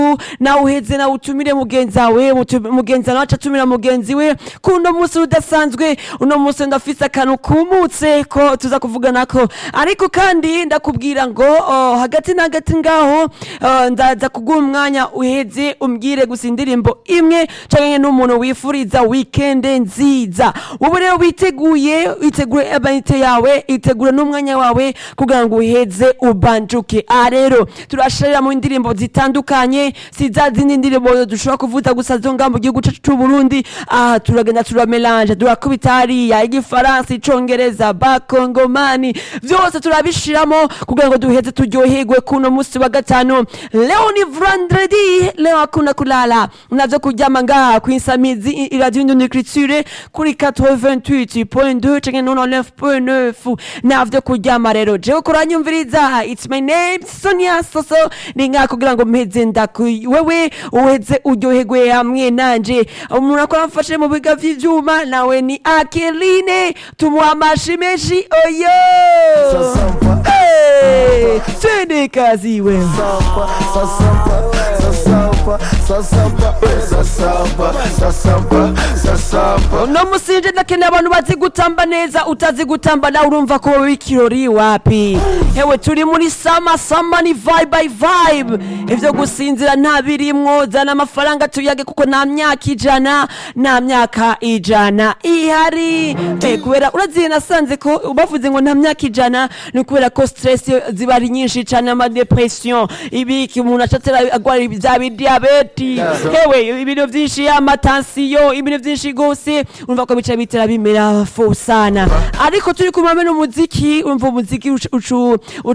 nawe uheze nawe utumire mugenzi wawe mutu- mugenzi wawe aca atumira mugenzi we ko uno munsi udasanzwe uno munsi ndafise akantu kumutse ko tuza kuvugana ko ariko kandi ndakubwira ngo oh, hagati na hagati ngaho oh, ndaza kuguha umwanya uheze umbwire gusa indirimbo imwe canke n'umuntu wifuriza weekend nziza wowe rero witeguye witegure amayite yawe itegure n'umwanya wawe kugira ngo uheze ubanjuke aha rero turashirira mu ndirimbo zitandukanye si za zindi ndirimbo dushobora kuvuza gusa zo ngaha mu gihugu cacu c'uburundi aha turagenda turamelange turakubita hariya igifaransa icongereza bakongomani vyose turabishiramo kugira ngo duheze turyoherwe kuno musi wa gatanu leo ni vendredi leo hakuna kulala navyo kuryama ngaha kwinsamizi iradiyo indonicriture kuri 88.2 canke 99.9 navyo kuryama rero jewe kuranyumviriza it's my name sonia soso ni ngaha kugira ngo mpeze ndaku wewe uheze uryoherwe hamwe nanje umuntu akora amfashe mu biga vy'ivyuma nawe ni akeline tumuha amashi menshi oyo Sasampa. Hey, twende kazi wewe Sasampa, sasampa, sasampa, sasampa, sasampa, sasampa. uno musinje ndakeneye abantu bazi gutamba neza utazi gutamba nawe urumva ko wowe ikirori wapi hewe turi muri sama sama ni vibe by vibe ivyo gusinzira nta birimwo zana amafaranga tuyage kuko nta myaka ijana nta myaka ijana ihari eh, kubera uraziye nasanze ko bavuze ngo nta myaka ijana ni ukubera ko stress ziba ari nyinshi cane amadepression ibiki umuntu acatera agwara vya bidiyabeti hewe ibintu vyinshi amatansiyo ibintu vyinshi gose urumva ko bica bitera bimera fo sana ariko turi kumame n'umuziki urumva umuziki ucu- ucu